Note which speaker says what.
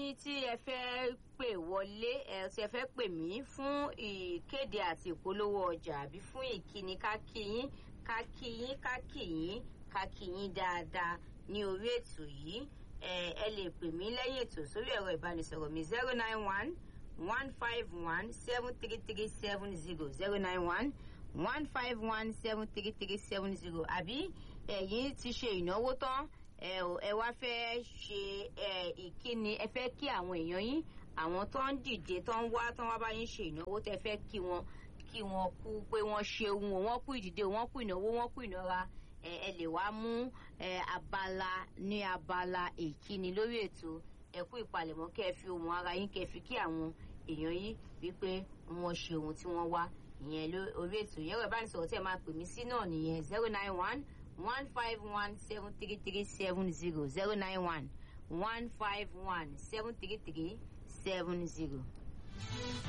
Speaker 1: ẹ̀yin tí ẹ fẹ́ pè wọlé ẹ tí ẹ fẹ́ pè mí fún ìkéde àti ìpolówó ọjà àbí fún ìkíni kákíyín kákíyín kákíyín kákíyín dáadáa ní orí ètò yìí ẹ ẹ lè pè mí lẹ́yìn ètò sórí ẹ̀rọ ìbánisọ̀rọ̀ mi zero nine one one five one seven three three seven zero zero nine one one five one seven three three seven zero àbí ẹ̀yin ti ṣe ìnáwó tán ẹ ò- ẹ wá fẹ́ ṣe ẹ, ìkíni ẹ fẹ́ kí àwọn èèyàn yín àwọn tó ń dìde tó ń wá tó ń wá bá yín ṣe ìnáwó tẹ fẹ́ kí wọn kí wọn kú pé wọ́n ṣeun o wọ́n kú ìdìde o wọ́n kú ìnáwó wọ́n kú ìnára ẹ ẹ lè wá mú ẹ abala ní abala ìkíni lórí ètò ẹ kú ìpalẹ̀mọ́ kẹ́ ẹ fi ohun ara yín kẹ́ ẹ fi kí àwọn èèyàn yín wípé wọ́n ṣe ohun tí wọ́n wá ìyẹn lórí ètò yẹn rẹ̀ bá ní sọ̀rọ̀ tí ẹ máa pè mí sí náà nìyẹn zero nine one one five one seven three three seven zero zero nine one one five one seven three three seven zero.